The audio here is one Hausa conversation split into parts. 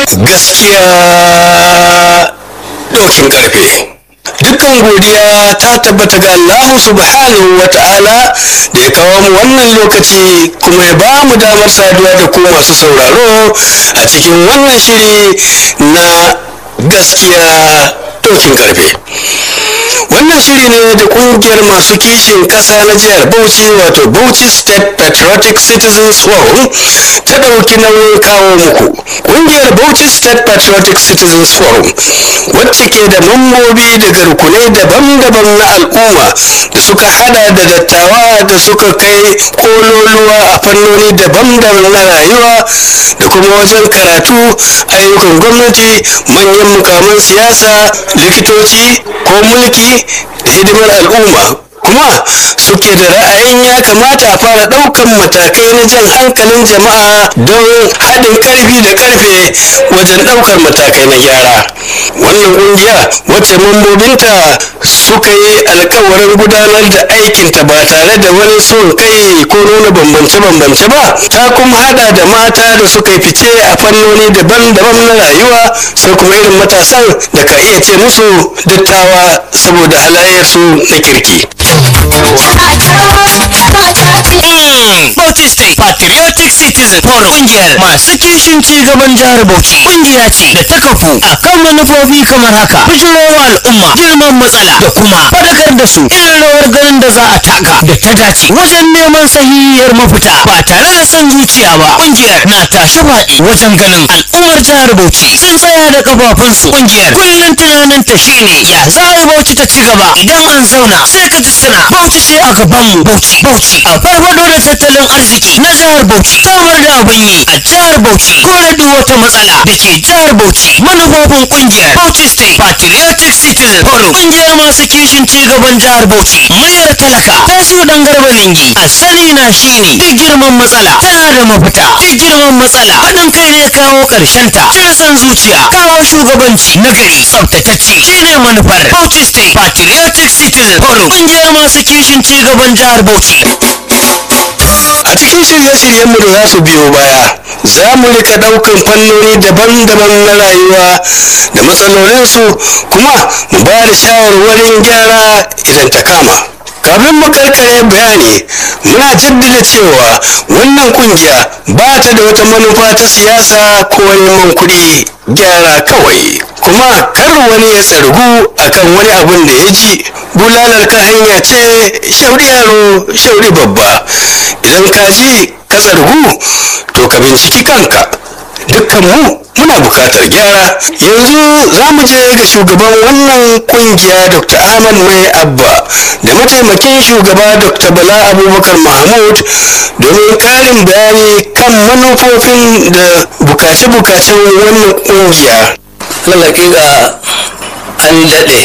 gaskiya ɗaukin ƙarfe dukkan godiya ta tabbata ga Allah subhanahu wa ta'ala da ya kawo mu wannan lokaci kuma ya ba mu damar saduwa da ku masu sauraro a cikin wannan shiri na gaskiya ɗaukin ƙarfe wannan shiri ne da kungiyar masu kishin kasa na jihar bauchi wato bauchi state patriotic citizens forum ta ɗauki nauyin kawo muku kungiyar bauchi state patriotic citizens forum wacce ke da mambobi daga rukunai daban-daban na al'umma da suka hada da dattawa da suka kai kololuwa a fannoni daban-daban na rayuwa da kuma wajen karatu ayyukan gwamnati manyan mukaman siyasa likitoci ko mulki da hidimar al'umma kuma suke da ra'ayin ya kamata a fara ɗaukan matakai na jan hankalin jama'a don haɗin ƙarfi da ƙarfe wajen ɗaukar matakai na gyara wannan ƙungiya wacce mambobinta suka yi alkawarin gudanar da aikinta ba tare da wani son kai ko nuna bambance-bambance ba ta kuma hada da mata da suka yi fice a fannoni daban-daban na rayuwa sai kuma irin matasan da ka iya ce musu dattawa saboda halayyarsu na kirki Bauchi State Patriotic Citizen Forum kungiyar masu kishin ci gaban jihar Bauchi kungiya ce da ta kafu a kan manufofi kamar haka bijirowa al'umma girman matsala da kuma fadakar da su irin rawar ganin da za a taka da ta dace wajen neman sahihiyar mafita ba tare da son zuciya ba kungiyar na tashi faɗi wajen ganin al'ummar jihar Bauchi sun tsaya da kafafunsu kungiyar kullum tunanin ta shine ya za a yi Bauchi ta ci gaba idan an zauna sai ka ji suna Bauchi ce a gabanmu Bauchi Bauchi a farfado da tattalin arziki na jihar Bauchi samar da abin yi a jihar Bauchi kore duk wata matsala da ke jihar Bauchi manufofin kungiyar Bauchi State Patriotic Citizen Forum kungiyar masu kishin ci gaban jihar Bauchi muryar talaka ta su dan garba lingi asali na shine duk girman matsala tana da mafita duk girman matsala haɗin kai ne kawo ƙarshen ta cire son zuciya kawo shugabanci na gari tsaftatacce shine manufar Bauchi State Patriotic Citizen Forum kungiyar masu kishin ci gaban jihar Bauchi a cikin shirye-shiryenmu da za su biyo baya za mu rika daukan fannoni daban-daban na rayuwa da matsalolinsu kuma mu ba da shawarwarin gyara idan ta kama kafin mu karkare bayani muna jaddada cewa wannan kungiya ba ta da wata manufa ta siyasa ko neman kuɗi gyara kawai kuma kar wani ya tsargu akan wani abun da ya ji bulalar ka hanya ce shauri yaro shauri babba idan ka ji ka tsargu to ka binciki kanka dukkan mu muna bukatar gyara yanzu za mu je ga shugaban wannan kungiya dr ahmad mai abba da mataimakin shugaba dr bala abubakar mahmud domin karin bayani kan manufofin da bukace-bukacen wannan kungiya lalakika an daɗe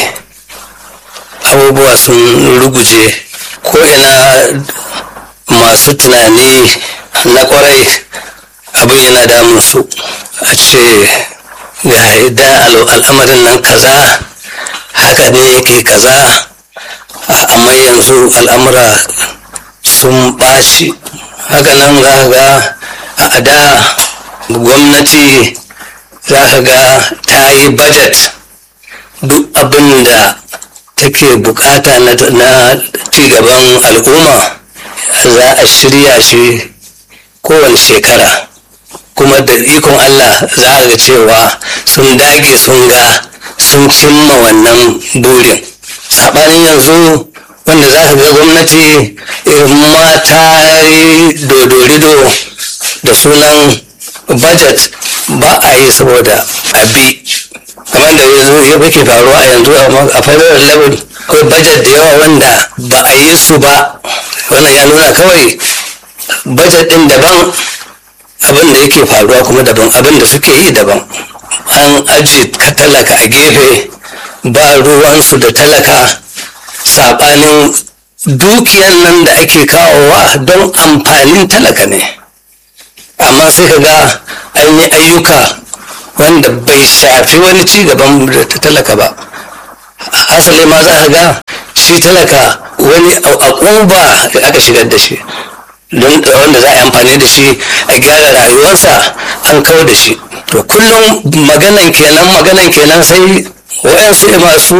abubuwa sun ruguje ko ina masu tunani na kwarai abin yana damun su a ce ga idan al'amarin nan kaza haka ne yake kaza amma yanzu al'amura sun ɓaci haka nan za ga a da gwamnati za ka ga ta yi budget duk abin da take bukata na cigaban al'umma za a shirya shi kowane shekara kuma da ikon Allah za a ga cewa sun dage sun ga sun cimma wannan burin saɓanin yanzu wanda za ka ga gwamnati mata dodorido da sunan budget ba a yi saboda abi kamar da yanzu ya ke faruwa a yanzu a federal level akwai budget da yawa wanda ba a yi su ba wannan ya nuna kawai budget din daban abin da yake faruwa kuma daban abin da suke yi daban an aji ka talaka a gefe ba ruwansu da talaka saɓanin dukiyan nan da ake kawowa don amfanin talaka ne amma sai ka ga an yi ayyuka wanda bai shafi wani ci gaban talaka ba asali ma za ka ga shi talaka wani akuba aka shigar da shi don wanda za a yi amfani da shi a gyara rayuwarsa an kawo da shi to kullum maganan kenan maganan kenan sai waɗansu masu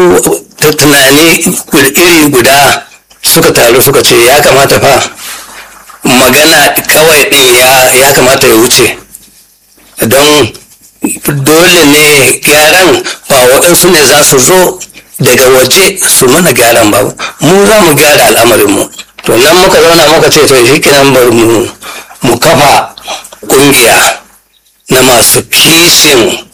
tunani iri guda suka taru suka ce ya kamata fa magana kawai ɗin ya kamata ya wuce don dole ne gyaran ba waɗansu ne za su zo daga waje su mana gyaran ba mu za mu gyara al'amarinmu to nan muka zauna muka ce to shi kenan bari mu mu kafa ƙungiya na masu kishin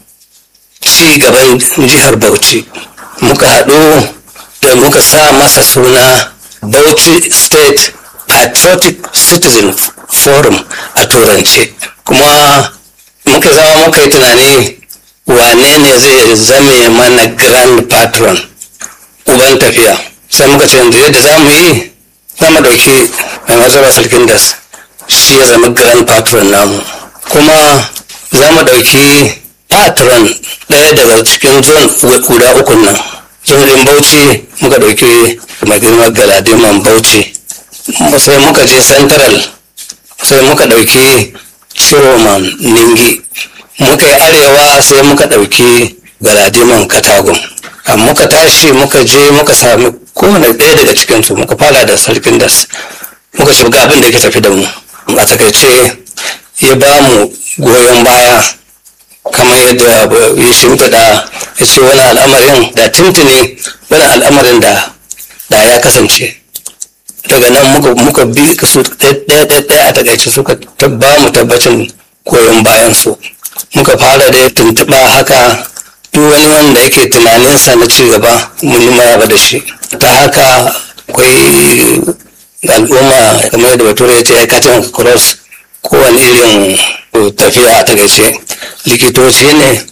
ci gaban jihar bauchi muka haɗu da muka sa masa suna bauchi state patriotic citizen forum a turance kuma muka zama muka yi tunani wane ne zai zame mana grand patron uban tafiya sai muka ce yanzu yadda za mu yi za mu ɗauki mai mazaba sarkin das shi ya zama grand patron namu kuma za mu ɗauki patron ɗaya daga cikin zon guda uku nan zon ɗin bauchi muka ɗauki mai girma galadiman bauchi sai muka je central sai muka ɗauki ciroman ningi muka yi arewa sai muka ɗauki galadiman katagun muka tashi muka je muka sami kowane ɗaya daga cikinsu muka fara da sarkin das muka ce ga abin da yake tafi da mu a takaice ya ba mu goyon baya kamar yadda ya shimfiɗa ya ce wani al'amarin da tuntuni wani al'amarin da da ya kasance daga nan muka bi su ɗaya a takaice suka ba mu tabbacin goyon bayan su muka fara da tuntuɓa haka duk wani wanda yake tunaninsa na ci gaba mun yi maraba da shi ta haka akwai al'umma kamar yadda bature ya ce ya katin cross kowane irin tafiya a takaice likitoci ne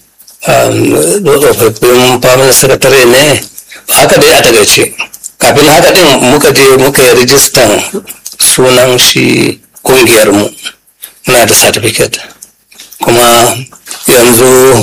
tsofaffin famin sakatare ne haka dai a takaice kafin haka din muka je muka yi rijistan sunan shi kungiyarmu muna da certificate kuma yanzu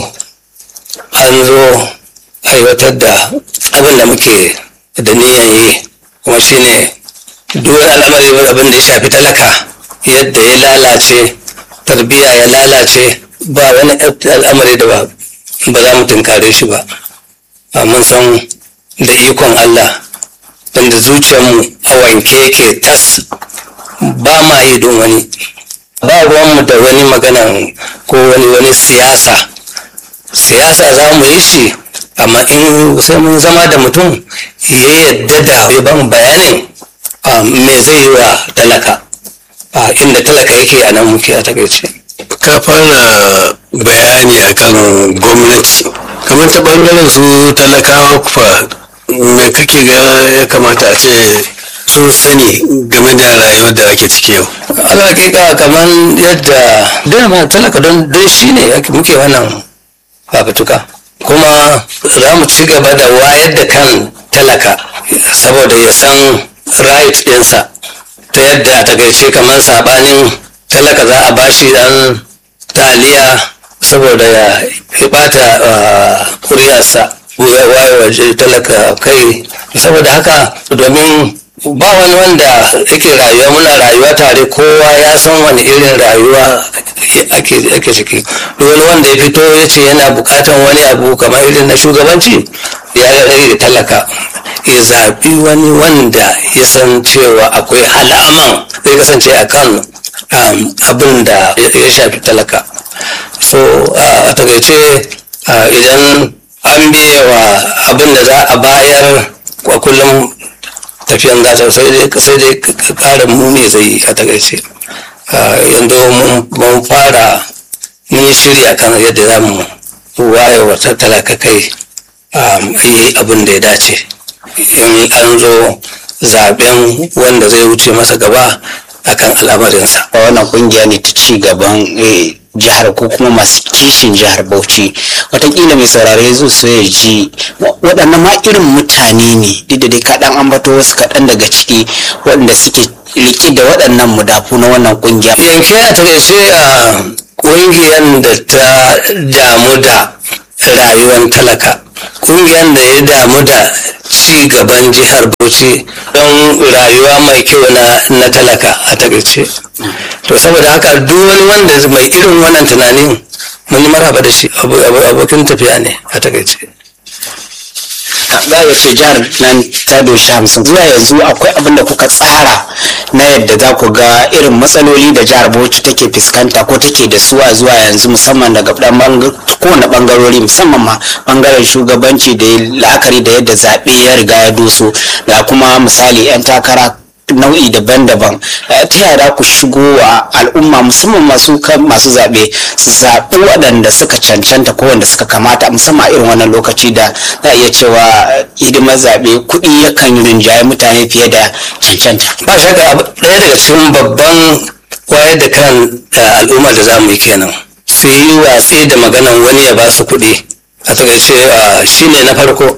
an zo aiwatar da abin da muke da niyan yi kuma shine duk wani al'amari abin da ya shafi talaka yadda ya lalace tarbiyya ya lalace ba wani al'amari da ba ba za mu tunkare shi ba mun san da ikon Allah wanda zuciyarmu a wanke yake tas ba ma yi don wani ba ruwanmu da wani magana ko wani wani siyasa siyasa za mu yi shi amma in sai mun zama da mutum ya yadda da ya ba mu bayanin me zai yi wa talaka inda talaka yake a nan muke a takaice ka fara bayani akan gwamnati kamar ta bangaren su talakawa kufa me kake ga ya kamata a ce sun sani game da rayuwar da ake ciki yau alaƙiƙa kamar yadda dama talaka don don shi ne muke wannan fafutuka kuma za mu ci gaba da wayar da kan talaka saboda ya san right ɗinsa ta yadda a takaice kamar saɓanin talaka za a bashi dan taliya saboda ya bata kuriyarsa wayewa talaka kai saboda haka domin ba wani wanda yake rayuwa muna rayuwa tare kowa ya san wani irin rayuwa ake ciki duk wani wanda ya fito ya ce yana bukatan wani abu kamar irin na shugabanci ya rage talaka ya zaɓi wani wanda ya san cewa akwai alaman zai kasance a kan abin da ya shafi talaka so a takaice idan an biya wa abin da za a bayar a kullum tafiyan gasa sai dai sai dai ƙara muni zai a takaice yanzu mun fara mun yi shirya kan yadda za mu waye wa talaka kai yi abin da ya dace in an zo zaben wanda zai wuce masa gaba akan al'amarinsa wannan kungiya ne ta ci gaban jihar ko kuma masu kishin jihar bauchi watakila mai saurare zo so ya ji waɗannan ma irin mutane ne duk da dai kaɗan ambato wasu kaɗan daga ciki waɗanda suke riƙe da waɗannan mudafu na wannan kungiya yanke a takaice a ƙungiyar da ta damu da rayuwar talaka kungiyar da ya damu da ci gaban jihar bauchi don rayuwa mai kyau na, na talaka a takaice to saboda haka duk wani wanda mai irin wannan tunanin mun yi marhaba da shi abu- abu- abokin tafiya ne a takaice za a ce jihar nan ta doshi hamsin zuwa yanzu akwai abin da kuka tsara na yadda za ku ga irin matsaloli da jihar bauchi take fuskanta ko take da su a zuwa yanzu musamman daga ɗan banga- kowane bangarori musamman ma bangaren shugabanci da ya la'akari da yadda zaɓe ya riga ya doso da kuma misali 'yan takara nau'i daban-daban Eh, ta yaya za ku shigo wa al'umma musamman masu kan masu zaɓe su zaɓi waɗanda suka cancanta ko wanda suka kamata musamman a irin wannan lokaci da za a iya cewa eh, hidimar zaɓe kuɗi yakan rinjaye mutane fiye da cancanta ba shakka abu- ɗaya daga cikin babban wayar da kan eh, al'umma da za mu yi kenan su yi watsi da maganan wani ya ba su kuɗi a takaice ah, shi ne na farko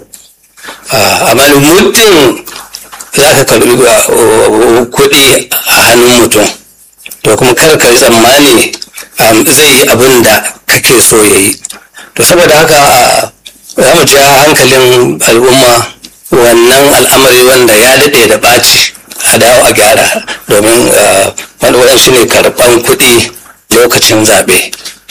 Ah, amma muddin za ka karɓi ah, oh, kuɗi a hannun mutum to kuma kar ka yi tsammani am, zai yi abin da kake so ya yi to saboda haka ah, za mu ja hankalin al'umma wannan al'amari wanda ya daɗe da ɓaci a dawo a gyara domin ah, wani waɗansu ne karɓan kuɗi lokacin zaɓe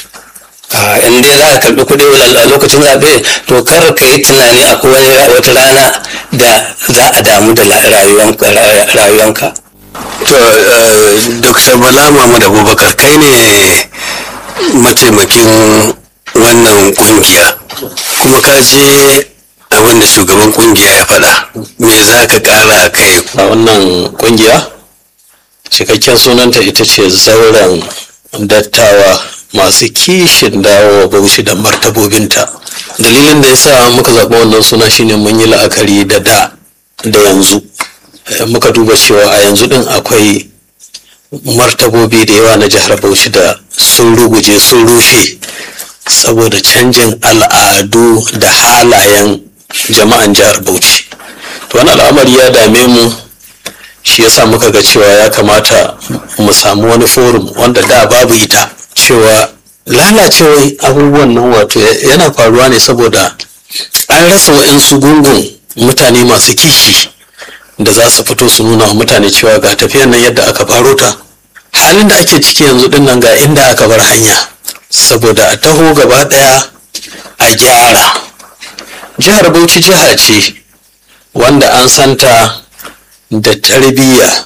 Ah, in dai za ka karɓi kuɗi a lokacin zaɓe to kar ka yi tunani akwai wani wata rana da za a damu da la- rayuwanka rayuwanka To, eh, Dr. Bala Muhammad Abubakar kai ne mataimakin wannan kungiya kuma ka je abin da shugaban kungiya ya faɗa me za ka ƙara a kai a wannan kungiya cikakken sunanta ita ce zauren dattawa masu kishin dawo bauchi da martabobinta dalilin da ya sa muka zaɓi wannan suna shine mun yi la'akari da da da yanzu Eh, muka duba cewa a yanzu din akwai martabobi da yawa na jihar bauchi da sun ruguje sun rushe saboda canjin al'adu da halayen jama'an jihar bauchi to wani al'amari ya dame mu shi yasa muka ga cewa ya kamata mu samu wani forum wanda da babu ita cewa lalacewar abubuwan nan wato ya- yana faruwa ne saboda an rasa wa'insu gungun mutane masu kishi da za su fito su nuna wa mutane cewa ga tafiyan nan yadda aka faro ta halin da ake ciki yanzu din nan ga inda aka bar hanya saboda a taho gaba daya a gyara jihar bauchi jiha ce wanda an santa da tarbiyya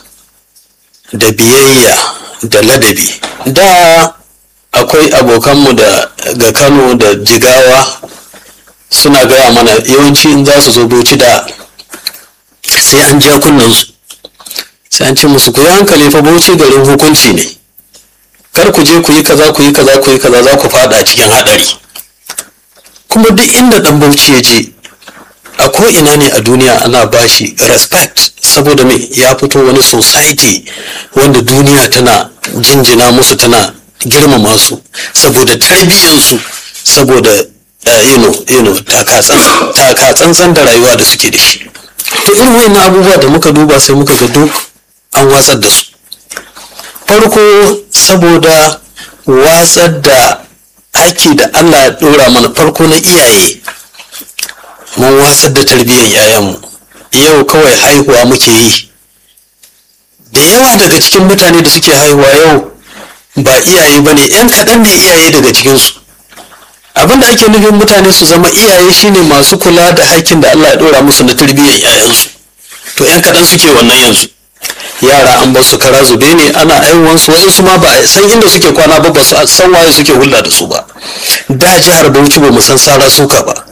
da biyayya da ladabi da akwai abokanmu da ga kano da jigawa suna gaya mana yawanci in za su zo bauchi da sai an ja kunnensu sai an ce musu ku yi hankali fa bauchi garin hukunci ne kar ku je ku yi kaza ku yi kaza ku yi kaza za ku fada cikin hadari kuma duk inda dan bauchi ya je a ko ina ne a duniya ana bashi respect saboda me ya fito wani society wanda duniya tana jinjina musu tana girmama su saboda tarbiyyansu saboda uh, you know, you know, taka-tsantsan taka-tsantsan da rayuwa da suke da shi to irin wayannan abubuwa da muka duba sai muka ga duk an watsar da su farko saboda watsar da haƙƙi da allah ya ɗora mana farko na iyaye mun watsar da tarbiyyar yayanmu yau kawai haihuwa muke yi da yawa daga cikin mutane da suke haihuwa yau ba iyaye ba ne 'yan kaɗan ne iyaye daga cikinsu abinda ake nufin mutane su zama iyaye shine masu kula da haƙƙin da allah ya ɗora musu na tarbiyyar yayansu to 'yan kaɗan suke wannan yanzu yara an ba su kara zube ne ana aiwansu wasu ma ba a san inda suke kwana ba ba su san waye suke hulɗa da su ba da jihar bauchi ba mu san sara suka ba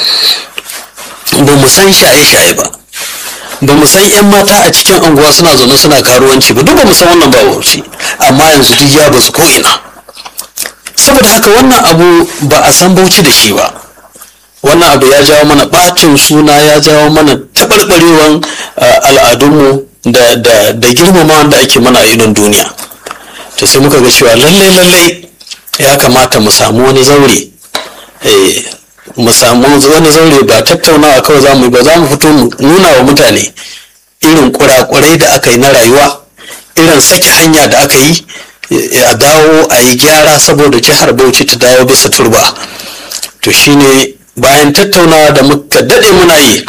ba mu san shaye-shaye ba ba mu san 'yan mata a cikin anguwa suna zaune suna karuwanci ba duk ba mu san wannan ba bauchi amma yanzu duk ya bazu ko ina saboda haka wannan abu ba a san bauchi da shi ba wannan abu ya jawo mana ɓacin suna ya jawo mana taɓarɓarewan al'adunmu da da da girmama da ake mana a idon duniya to sai muka ga cewa lallai lallai ya kamata mu samu wani zaure eh, mu samu wani zaure ba tattaunawa kawai za mu yi ba za mu fito mu nuna wa mutane irin kurakurai da aka yi na rayuwa irin sake hanya da aka yi eh, a dawo a yi gyara saboda jihar bauchi ta dawo bisa turba to shine bayan tattaunawa da muka daɗe muna yi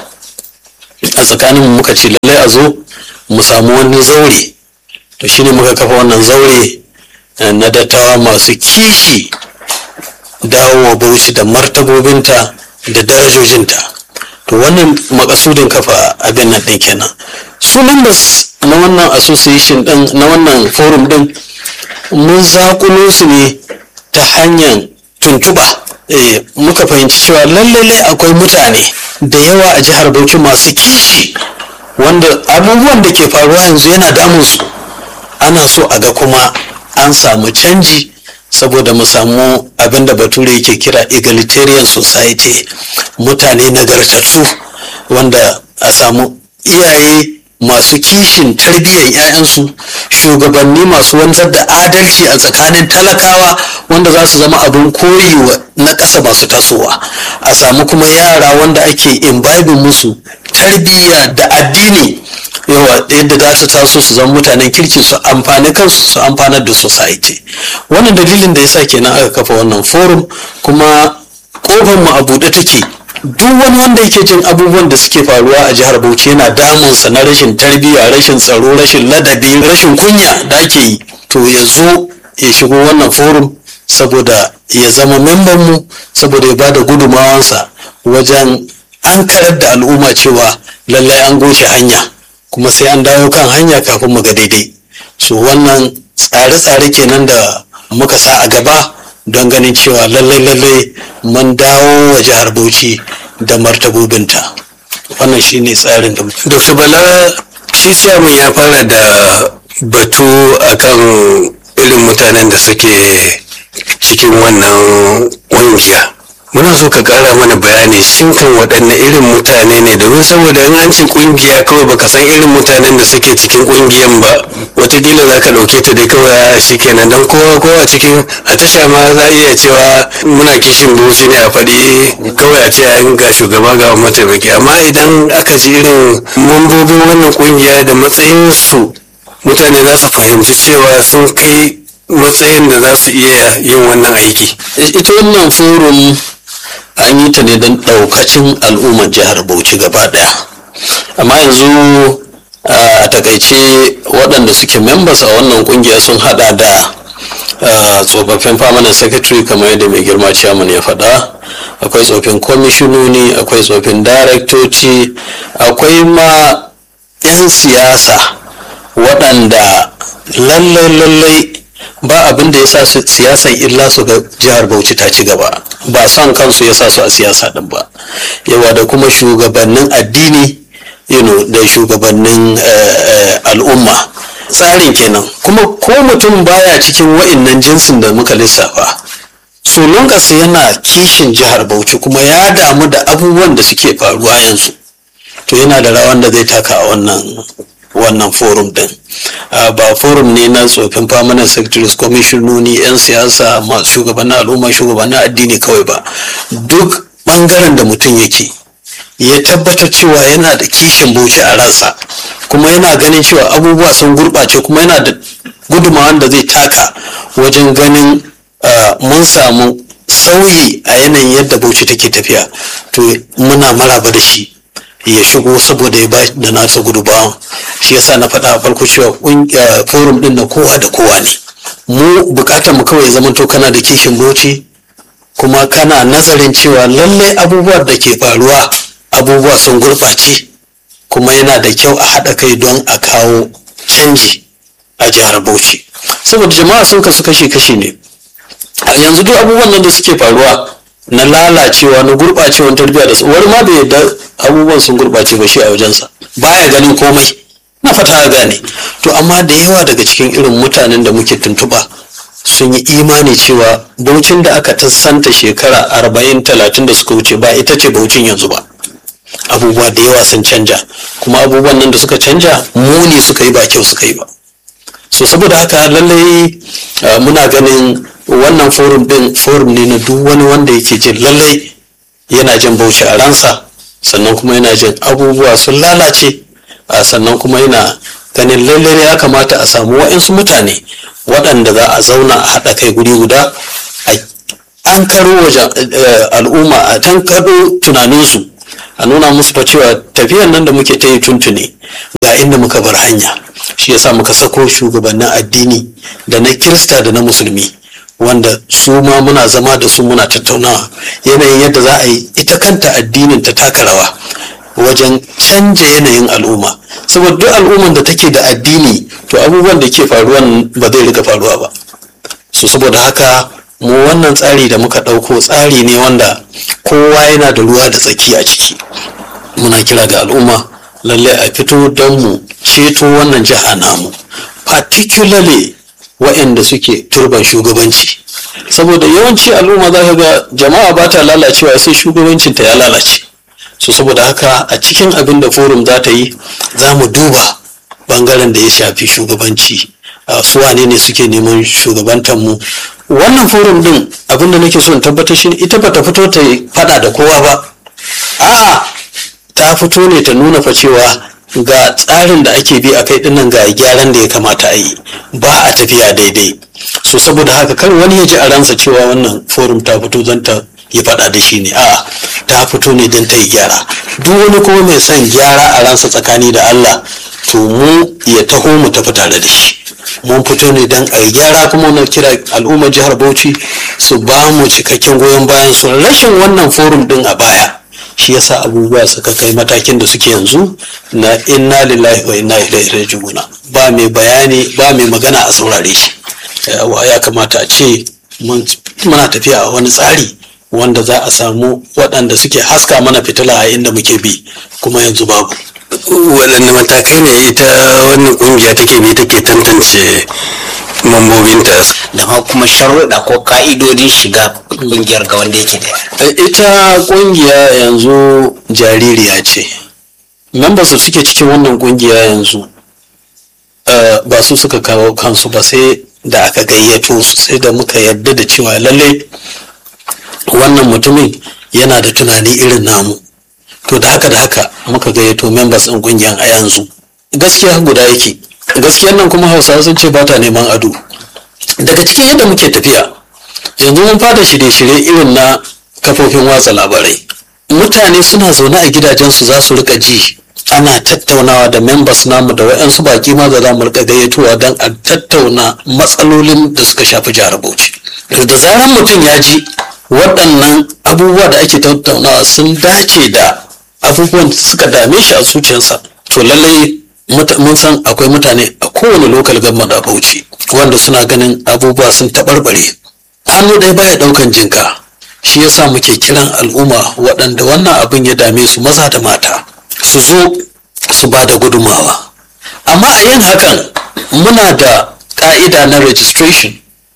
a tsakanin muka ce lallai a zo mu samu wani zaure to shine muka kafa wannan zaure na dattawa masu kishi dawowa bauchi da martabobinta da darajojinta to wannan makasudin kafa abin nan ɗin kenan su members na wannan association ɗin na wannan forum ɗin mun zakulo su ne ta hanyar tuntuɓa eh, muka fahimci cewa lallai akwai mutane da yawa a jihar bauchi masu kishi wanda abubuwan da ke faruwa yanzu yana damun su ana so a ga kuma an samu canji saboda mu samu abin da bature yake kira egalitarian society mutane nagartattu wanda a samu iyaye masu kishin tarbiyyar 'ya'yansu shugabanni masu wanzar da adalci a tsakanin talakawa wanda za su zama abin koyi na ƙasa masu tasowa a samu kuma yara wanda ake imbibin musu tarbiyya da addini yawa yadda za su taso su zama mutanen kirki su amfani kansu su amfanar da society wannan dalilin da yasa kenan aka kafa wannan forum kuma kofar mu a buɗe take duk wani wanda yake jin abubuwan da suke faruwa a jihar Bauchi yana damunsa na rashin tarbiyya rashin tsaro rashin ladabi rashin kunya da ake yi to ya zo ya shigo wannan forum saboda ya zama memban mu saboda ya bada gudumawansa wajen an karar da al'umma cewa lallai an goshe hanya kuma sai an dawo kan hanya kafin mu ga daidai so wannan tsare-tsare kenan da muka sa a gaba don ganin cewa lallai lallai mun dawo wa jihar bauchi da martabobinta wannan shine tsarin da dr bala shi chairman ya fara da batu akan irin mutanen da suke cikin wannan ƙungiya muna so ka kara mana bayani shin kan waɗanne irin mutane ne domin saboda in an ce ƙungiya kawai baka san irin mutanen da suke cikin ƙungiyan ba watakila za ka ɗauke ta dai kawai shi kenan don kowa kowa cikin a tasha ma za a iya cewa muna kishin bauchi ne a faɗi kawai a ce an ga shugaba ga mataimaki amma idan aka ji irin mambobin wannan ƙungiya da matsayinsu mutane za su fahimci cewa sun kai matsayin da za su iya yin wannan aiki ita wannan forum an yi ta ne don ɗaukacin al'ummar jihar bauchi gaba ɗaya amma yanzu a takaice waɗanda suke members a wannan ƙungiya sun hada da tsofaffin permanent secretary kamar yadda mai girma chairman ya faɗa akwai tsofin kwamishinoni akwai tsofin daraktoci akwai ma 'yan siyasa waɗanda lallai lallai ba abin da ya sa su siyasan illa su ga jihar bauchi ta ci gaba ba son kansu ya sa su a siyasa din ba yawa da kuma shugabannin addini you know, da shugabannin al'umma tsarin kenan kuma ko mutum baya cikin wa'innan jinsin da muka lissafa sunan ƙasa yana kishin jihar bauchi kuma ya damu da abubuwan da suke faruwa yanzu to yana da rawan da zai taka a wannan wannan forum din ba forum ne na tsofin permanent secretaries commissiononi 'yan siyasa masu shugabannin al'umma shugabannin addini kawai ba duk bangaren da mutum yake ya tabbatar cewa yana da kishin bauchi a ransa kuma yana ganin cewa abubuwa sun gurɓace kuma yana da gudunmawan da zai taka wajen ganin mun samu sauyi a yanayin yadda bauchi take tafiya to muna maraba da shi ya shigo saboda ya ba da nasa gudubawan shi yasa na faɗa a farko cewa forum ɗin na kowa da kowa ne mu bukatar mu kawai zaman to kana da kishin boci kuma kana nazarin cewa lallai abubuwan da ke faruwa abubuwa sun gurɓace kuma yana da kyau a haɗa kai don a kawo canji a jihar bauchi saboda jama'a sun kasu kashi-kashi ne yanzu duk abubuwan nan da suke faruwa na lalacewa na gurɓacewan tarbiyya da wani ma bai yadda abubuwan sun gurɓace ba shi a wajensa baya ganin komai na fata a gane to amma da yawa daga cikin irin mutanen da muke tuntuɓa sun yi imani cewa baucin da aka tassanta shekara arba'in talatin da suka wuce ba ita ce baucin yanzu ba abubuwa da yawa sun canja kuma abubuwan nan da suka canja muni suka yi ba kyau suka yi ba so saboda haka lallai muna ganin wannan forum din forum ne na duk wani wanda yake jin lallai yana jin bauchi a ransa sannan kuma yana jin abubuwa sun lalace sannan kuma yana ganin lallai ya kamata a samu wa'insu mutane waɗanda za a zauna a haɗa kai guri guda a an karo wajen al'umma a tan karo tunaninsu a nuna musu fa cewa tafiyan nan da muke ta yi tuntuni ga inda muka bar hanya shi yasa muka sako shugabannin addini da na kirista da na musulmi wanda su ma muna zama da su muna tattaunawa yanayin yadda za a yi ita kanta addinin ta taka rawa wajen canja yanayin al'umma saboda duk al'umman da take da addini to abubuwan da ke faruwa ba zai rika faruwa ba so saboda haka mu wannan tsari da muka ɗauko tsari ne wanda kowa yana da ruwa da tsaki a ciki muna kira ga al'umma lallai a fito don mu ceto wannan jiha namu particularly waɗanda suke turban shugabanci saboda yawanci al'umma za ka ga jama'a ba ta lalacewa sai shugabancinta ya lalace so saboda haka a cikin abin da forum za ta yi za mu duba bangaren da ya shafi shugabanci su wane ne suke neman shugabantar mu wannan forum din abin da nake so in tabbatar shi ita ba ta fito ta fada da kowa ba a'a ta fito ne ta nuna fa cewa ga tsarin da ake bi a kai dinnan ga gyaran da ya kamata a yi ba a tafiya daidai so saboda haka kar wani ya ji a ransa cewa wannan forum ta fito don ta yi faɗa da shi ne a'a ta fito ne don ta yi gyara duk wani kuma mai son gyara a ransa tsakani da Allah to mu ya taho mu tafi tare da shi mun fito ne don a yi gyara kuma na kira al'ummar jihar Bauchi su ba mu cikakken goyon bayan su rashin wannan forum din a baya shi yasa abubuwa suka kai matakin da suke yanzu na inna lillahi wa inna ilaihi raji'un ba mai bayani ba mai magana a saurare shi ya kamata a ce muna tafiya a wani tsari wanda za a samu waɗanda suke haska mana fitila a inda muke bi kuma yanzu babu waɗanne matakai ne ita wannan ƙungiya take bi take tantance mambobinta da ma kuma sharuɗa ko ka'idodin shiga ƙungiyar ga wanda yake da ita ƙungiya yanzu jaririya ce members da suke cikin wannan ƙungiya yanzu ba su suka kawo kansu ba sai da aka gayyato su sai da muka yarda da cewa lallai wannan mutumin yana da tunani irin namu to da haka da haka muka gayyato members ɗin ƙungiyar a yanzu gaskiya guda yake gaskiyar nan kuma hausawa sun ce ba ta neman ado daga cikin yadda muke tafiya yanzu mun fara shirye-shirye irin na kafofin watsa labarai mutane suna zaune a gidajensu za su rika ji ana tattaunawa da members namu da waɗansu baki ma da za mu rika gayyatowa don a tattauna matsalolin da suka shafi jihar Bauchi. Da zaran mutum ya ji waɗannan abubuwa da ake tattaunawa sun dace da abubuwan da suka dame shi a zuciyarsa to lallai mun san akwai mutane a kowane lokal government a Bauchi wanda suna ganin abubuwa sun taɓarɓare. Hannu ɗaya baya ɗaukan jinka shi yasa muke kiran al'umma waɗanda wannan abin ya dame su maza da mata su zo su ba da gudumawa amma a yin hakan muna da ƙa'ida na registration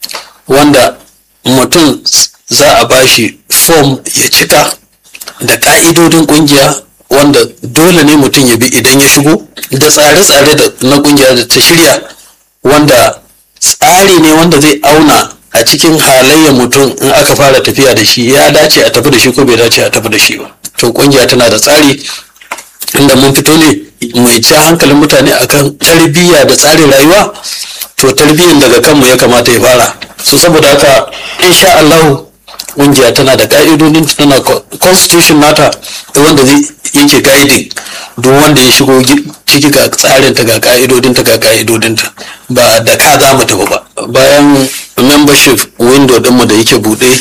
wanda mutum za a bashi form ya cika da ƙa'idodin ƙungiya wanda dole ne mutum ya bi idan ya shigo da tsare-tsare na ƙungiya da ta shirya wanda tsari ne wanda zai auna a cikin halayyar mutum in aka fara tafiya da shi ya dace a tafi da shi ko bai dace a tafi da shi ba to ƙungiya tana da tsari inda mun fito ne mai ci hankalin mutane akan tarbiyya da tsarin rayuwa to tarbiyyan daga kanmu ya kamata ya fara so saboda haka insha Allah ƙungiya tana da ka'idodin tana constitution nata wanda zai yake guiding duk wanda ya shigo ciki ga tsarin ta ga ka'idodin ta ga ka'idodin ta ba da ka za mu tafi ba bayan membership window dinmu da yake buɗe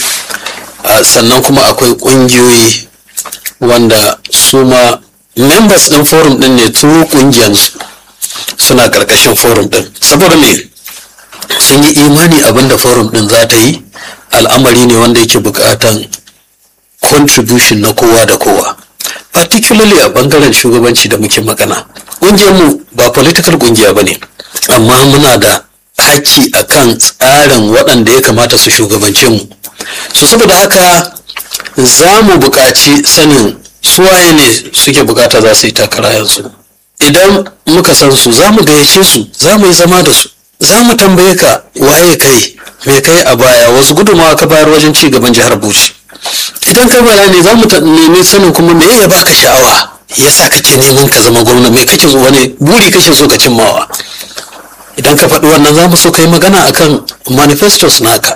sannan kuma akwai ƙungiyoyi wanda su ma members ɗin forum ɗin ne su ƙungiyarsu suna ƙarƙashin forum ɗin saboda me sun yi imani abinda forum ɗin za ta yi al'amari ne wanda yake buƙatan contribution na kowa da kowa particularly a ɓangaren shugabanci da muke magana ƙungiyarmu ba political ƙungiya ba ne amma muna da haƙƙi a kan tsarin waɗanda ya kamata su shugabance mu so saboda haka za mu buƙaci sanin suwaye ne suke bukata za su yi takara yanzu idan muka san su za mu gayyace su za mu yi zama da su za mu tambaye ka waye kai me kai a baya wasu gudunmawa ka bayar wajen ci gaban jihar bauchi idan ka bara ne za mu nemi sanin kuma me ya baka sha'awa yasa kake neman ka zama gwamna me kake wani buri kake so ka cimmawa idan ka faɗi wannan za mu so ka yi magana akan manifestos naka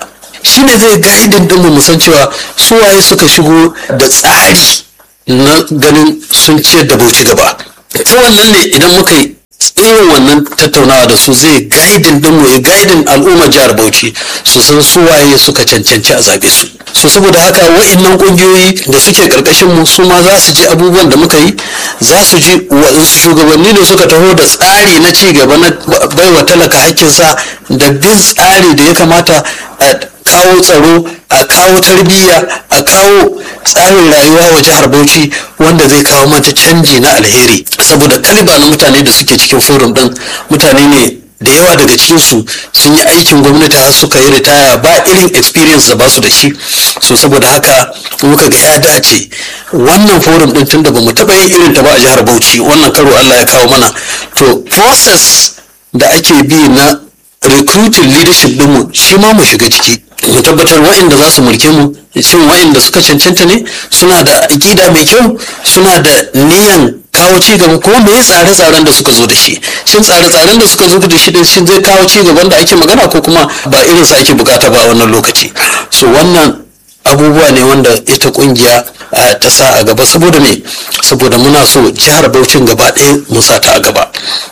shine zai gaidin din mu san cewa su waye suka shigo da tsari na ganin sun ciyar da bauchi gaba ta wannan ne idan muka yi irin wannan tattaunawa da su zai gaidin din mu ya gaidin al'ummar jihar bauchi su san su waye suka cancanci a zabe su so saboda haka wa'annan kungiyoyi da suke karkashin mu su ma za su ji abubuwan da muka yi za su ji waɗansu shugabanni ne suka taho da tsari na ci gaba na baiwa talaka hakkinsa da bin tsari da ya kamata a kawo tsaro a kawo tarbiyya a kawo tsarin rayuwa wa jihar bauchi wanda zai kawo mata canji na alheri saboda kaliba na mutane da suke cikin forum din mutane ne da yawa daga cikinsu sun yi aikin gwamnati har suka yi ritaya ba irin experience da ba su da shi so saboda haka muka ga ya dace wannan forum din tunda ba mu taɓa yin irin ta ba a jihar bauchi wannan karo allah ya kawo mana to process da ake bi na recruiting leadership dinmu shi ma mu shiga ciki mu tabbatar wa'inda za su mulke mu shin wa'inda suka cancanta ne suna da aƙida mai kyau suna da niyan kawo ci gaba kuma me tsare-tsaren da suka zo da shi shin tsare-tsaren da suka zo da shi din shin zai kawo ci gaban da ake magana ko kuma ba irin sa ake bukata ba a wannan lokaci so wannan abubuwa ne wanda ita kungiya ta sa a gaba saboda me saboda muna so jihar Bauchin gaba ɗaya mu sa ta a gaba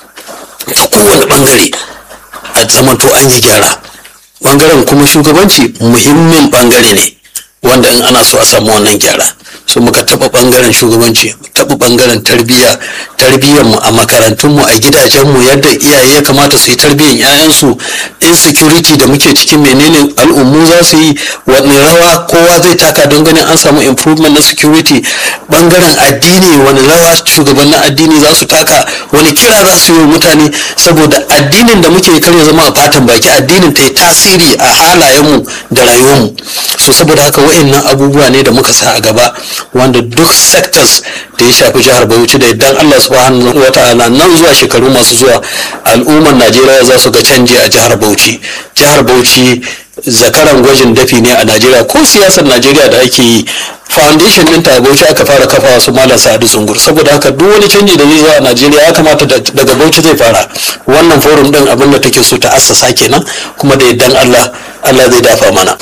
ta kowane bangare a zamanto an yi gyara bangaren kuma shugabanci muhimmin bangare ne wanda in ana so a samu wannan gyara so muka taba bangaren shugabanci taba bangaren tarbiyya tarbiyyar mu a makarantun mu a gidajen mu yadda iyaye ya kamata su yi tarbiyyar ƴaƴansu insecurity da muke cikin menene al'ummu za su yi wani rawa kowa zai taka don ganin an samu improvement na security bangaren addini wani rawa shugabannin addini za su taka wani kira za su yi wa mutane saboda addinin da muke kar ya zama a fatan baki addinin ta yi tasiri a halayenmu da rayuwarmu so saboda haka wa'annan abubuwa ne da muka sa a gaba wanda duk sectors da ya shafi jihar Bauchi da idan Allah subhanahu wa ta'ala nan zuwa shekaru masu zuwa al'ummar Najeriya za su ga canji a jihar Bauchi jihar Bauchi zakaran gwajin dafi ne a Najeriya ko siyasar Najeriya da ake yi foundation ɗinta a Bauchi aka fara kafa su malam Sa'adu Zungur saboda haka duk wani canji da zai zo a Najeriya ya kamata daga Bauchi zai fara wannan forum din abin da take so ta assasa kenan kuma da idan Allah Allah zai dafa mana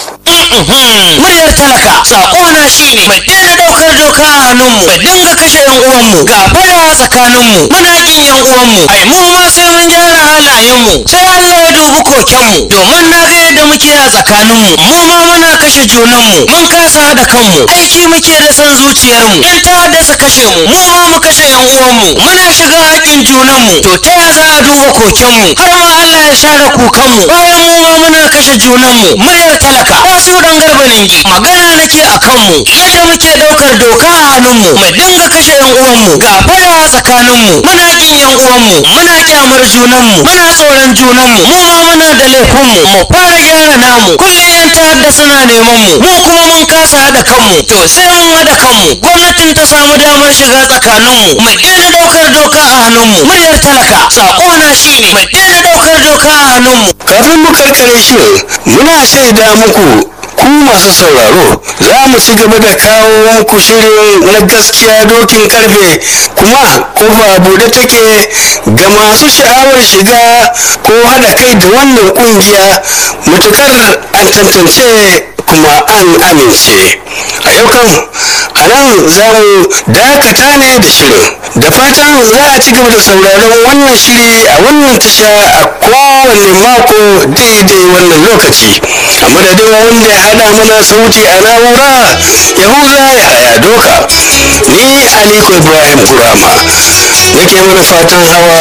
muryar talaka sakona shine mai daina daukar doka a hannunmu mai dinga kashe yan uwanmu ga fara tsakaninmu muna kin yan uwanmu ai mu ma sai mun gyara halayenmu sai Allah ya dubi kokenmu domin na ga yadda muke a tsakaninmu mu ma muna kashe junanmu mun kasa haɗa kanmu aiki muke da son zuciyarmu yan ta'adda su kashe mu mu ma mu kashe yan uwanmu muna shiga haƙin junanmu to ta ya za a duba kokenmu har ma Allah ya share kukanmu bayan mu ma muna kashe junanmu muryar talaka wasu dan garba ningi magana nake a kanmu yadda muke ɗaukar doka a hannunmu mu dinga kashe yan uwanmu ga fada a tsakaninmu muna kin yan uwanmu muna kyamar junanmu muna tsoron junanmu mu ma muna da laifinmu mu fara gyara namu kullum yan ta'adda suna neman mu mu kuma mun kasa haɗa kanmu to sai mun haɗa kanmu gwamnatin ta samu damar shiga tsakaninmu mu daina ɗaukar doka a hannunmu muryar talaka sako na shine mu daina ɗaukar doka a hannunmu kafin mu karkare shirin muna shaida muku ku masu sauraro za mu ci gaba da kawo muku shirin na gaskiya dokin karfe kuma kofa bude take ga masu sha'awar shiga ko haɗa kai da wannan ƙungiya matukar an tantance kuma an amince a yau kan a nan za mu dakata ne da shirin da fatan za a ci gaba da sauraron wannan shiri a wannan tasha a kowane mako daidai wannan lokaci a madadin wanda ya hada mana sauti a na'ura yahuza ya haya doka ni aliko ibrahim burama nake mana fatan hawa